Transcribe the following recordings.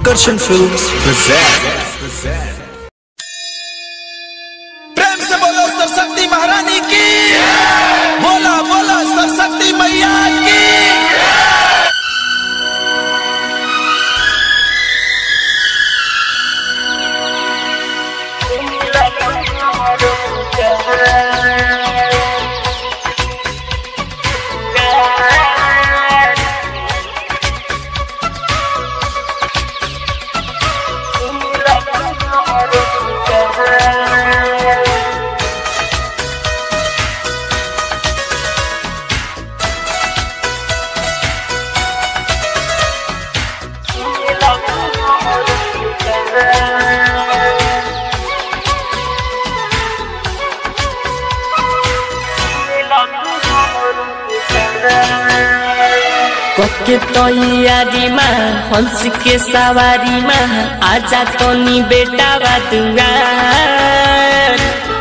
Akarshan Films present. प्रेम से बोलो सरस्वती महारानी की बोला बोला सरस्वती मैया की कके तैयारीमा हंस के सवारीमा आजा तनी बेटा दुआर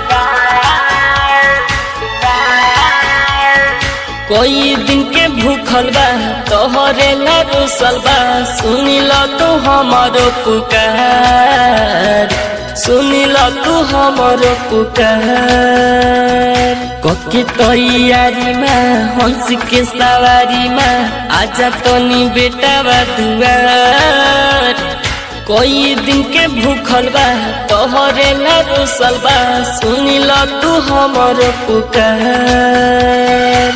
कोई दिन के भूखल बा तोहरे ला रुसल बा सुनी ल तू हमारो पुकार सुनी ल तू हमारो पुकार कके तैयारीमा हंस के सवारीमा आजा तनी बेटा दुआर कोई दिन के भूखल बा तोहरे ला रुसल बा सुनी ल तू हमारो पुकार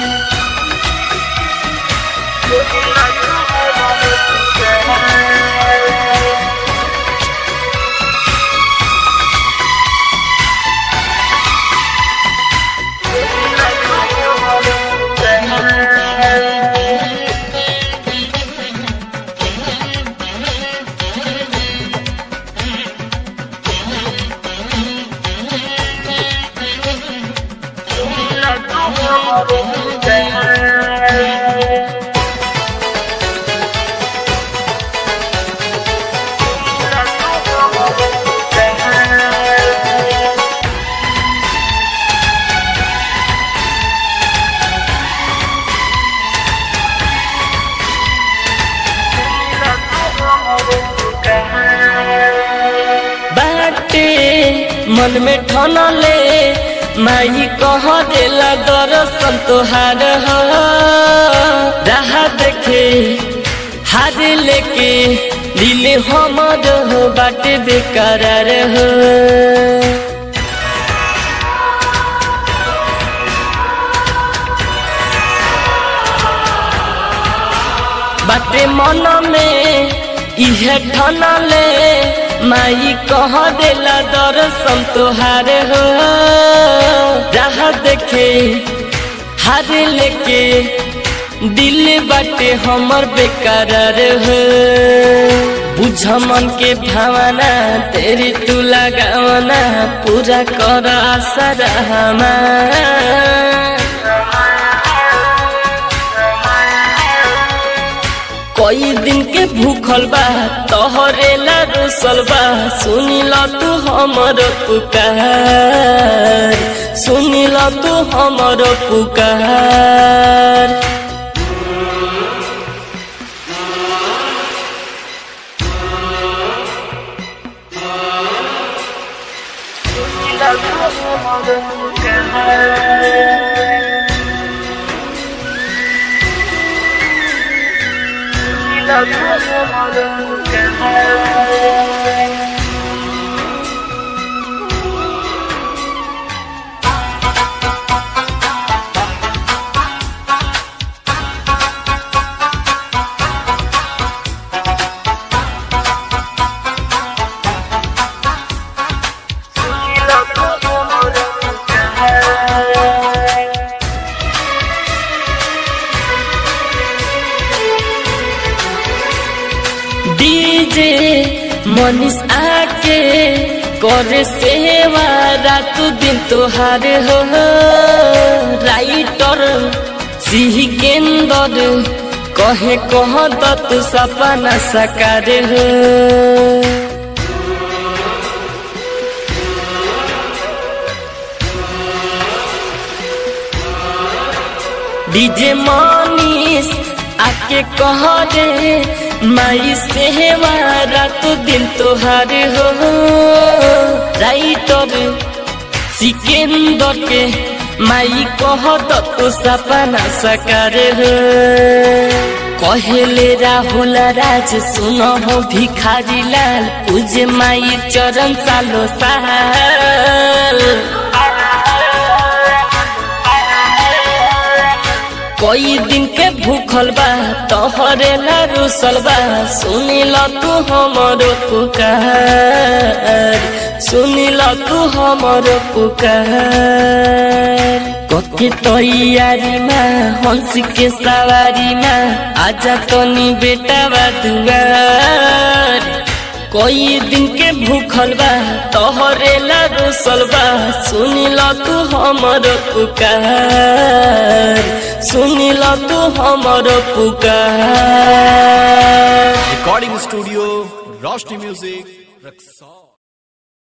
बाटे मन में ठनले माई कह देला दर्शन तोहार हो राह देखे हार लेके दिल हमर हो बाटे बेकरार हो बाटे मन में इहे ठनले माई कह देला दर्शन तोहार हो राह देखे हार लेके दिल बाटे हमर बेकरार हो बुझ मन के भावना तेरी तू लगावना पूरा कर आशा हमार कई दिन के भूखल बा तोहरे ला रुसल बा सुनी ल तू हमर पुकार सुनी ल तू हमर पुकार डीजे मनीष आके करे सेवा रात दिन तोहार हो राइटर सिंह केंदर कहे कह दत सपना सकार हो डीजे मनीष आके कह रे माई सेवा रात दिन तोहार हो राइटर सिकेंदर के माई कह तो सपना सकार हो कहले राहुल राज सुन हो भिखारी लाल पूजे माई चरण सालो साल कोई दिन के भूखल बा तोहरे ला रुसल बा सुनिल तू हमरो पुकार सुनिल तू हमरो पुकार कके तैयारी में हंस के सवारी में आजा तनी बेटा बा दुआर कोई दिन के भूखल बा तोहरे ला रुसल बा सुनिल तू हमर पुकार सुनिल तू हमर पुकार Recording studio, Roshni Music, Raksol.